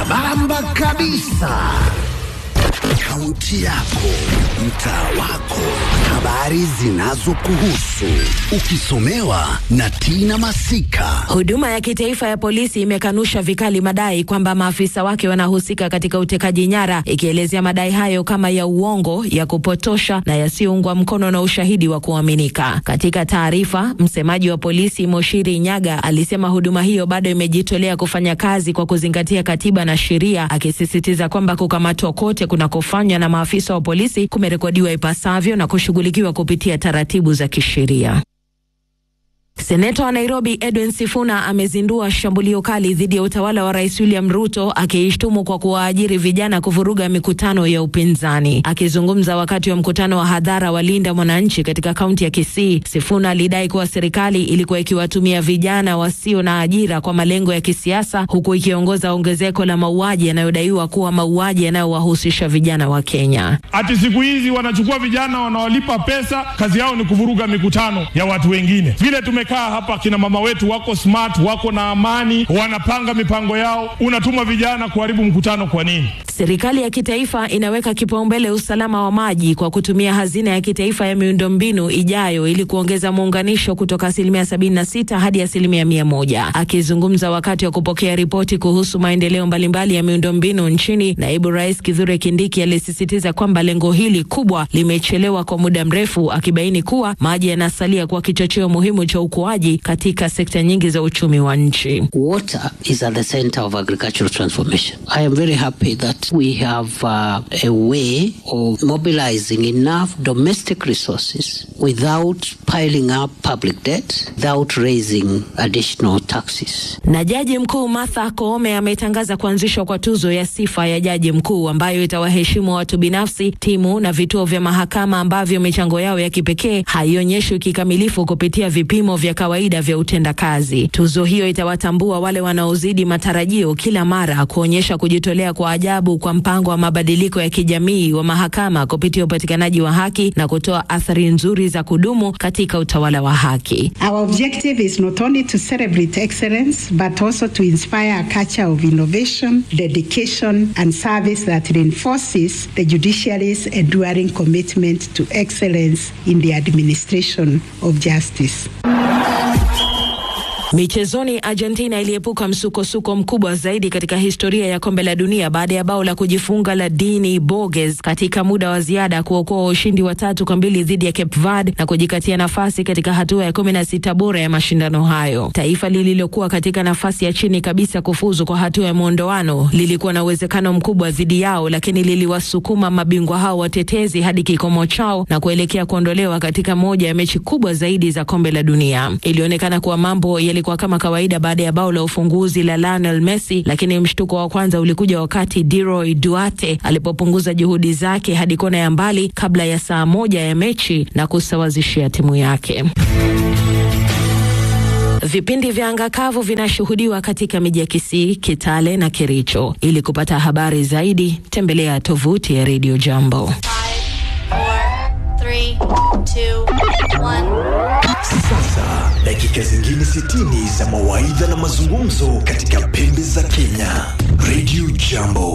sambamba kabisa. Kaunti yako, mtaa wako, habari zinazokuhusu, ukisomewa na Tina Masika. Huduma ya kitaifa ya polisi imekanusha vikali madai kwamba maafisa wake wanahusika katika utekaji nyara, ikielezea madai hayo kama ya uongo, ya kupotosha na yasiyoungwa mkono na ushahidi wa kuaminika. Katika taarifa, msemaji wa polisi Moshiri Nyaga alisema huduma hiyo bado imejitolea kufanya kazi kwa kuzingatia katiba na sheria, akisisitiza kwamba kukamatwa kote kunakofanywa na maafisa wa polisi kumerekodiwa ipasavyo na kushughulikiwa kupitia taratibu za kisheria. Seneta wa Nairobi Edwin Sifuna amezindua shambulio kali dhidi ya utawala wa Rais William Ruto akiishtumu kwa kuwaajiri vijana kuvuruga mikutano ya upinzani. Akizungumza wakati wa mkutano wa hadhara wa Linda Mwananchi katika kaunti ya Kisii, Sifuna alidai kuwa serikali ilikuwa ikiwatumia vijana wasio na ajira kwa malengo ya kisiasa, huku ikiongoza ongezeko la mauaji yanayodaiwa kuwa mauaji yanayowahusisha vijana wa Kenya. Ati siku hizi wanachukua vijana wanawalipa pesa, kazi yao ni kuvuruga mikutano ya watu wengine. Vile tumekaa hapa, kina mama wetu wako smart, wako na amani, wanapanga mipango yao, unatuma vijana kuharibu mkutano kwa nini? Serikali ya kitaifa inaweka kipaumbele usalama wa maji kwa kutumia hazina ya kitaifa ya miundombinu ijayo ili kuongeza muunganisho kutoka asilimia 76 hadi asilimia mia moja. Akizungumza wakati wa kupokea ripoti kuhusu maendeleo mbalimbali ya miundombinu nchini, naibu rais Kithure Kindiki alisisitiza kwamba lengo hili kubwa limechelewa kwa muda mrefu, akibaini kuwa maji yanasalia kuwa kichocheo muhimu cha ukuaji katika sekta nyingi za uchumi wa nchi. Water is at the center of agricultural transformation. I am very happy that we have uh, a way of mobilizing enough domestic resources without piling up public debt, without raising additional taxes. Na jaji mkuu Martha Koome ametangaza kuanzishwa kwa tuzo ya sifa ya jaji mkuu ambayo itawaheshimu watu binafsi, timu na vituo vya mahakama ambavyo michango yao ya kipekee haionyeshwi kikamilifu kupitia vipimo vya kawaida vya utendakazi. Tuzo hiyo itawatambua wale wanaozidi matarajio kila mara, kuonyesha kujitolea kwa ajabu kwa mpango wa mabadiliko ya kijamii wa mahakama kupitia upatikanaji wa haki na kutoa athari nzuri za kudumu katika utawala wa haki. Our objective is not only to celebrate excellence, but also to inspire a culture of innovation, dedication, and service that reinforces the judiciary's enduring commitment to excellence in the administration of justice. Michezoni, Argentina iliepuka msukosuko mkubwa zaidi katika historia ya kombe la dunia baada ya bao la kujifunga la Dini Borges katika muda wa ziada kuokoa ushindi wa tatu kwa mbili dhidi ya Cape Verde na kujikatia nafasi katika hatua ya kumi na sita bora ya mashindano hayo. Taifa lililokuwa katika nafasi ya chini kabisa kufuzu kwa hatua ya mwondoano lilikuwa na uwezekano mkubwa dhidi yao, lakini liliwasukuma mabingwa hao watetezi hadi kikomo chao na kuelekea kuondolewa katika moja ya mechi kubwa zaidi za kombe la dunia. Ilionekana kuwa mambo yalikuwa kama kawaida baada ya bao la ufunguzi la Lionel Messi, lakini mshtuko wa kwanza ulikuja wakati Leroy Duarte alipopunguza juhudi zake hadi kona ya mbali kabla ya saa moja ya mechi na kusawazishia timu yake. Vipindi vya anga kavu vinashuhudiwa katika miji ya Kisii, Kitale na Kericho. Ili kupata habari zaidi, tembelea tovuti ya Radio Jambo. Sasa dakika zingine 60 za mawaidha na mazungumzo katika pembe za Kenya. Radio Jambo.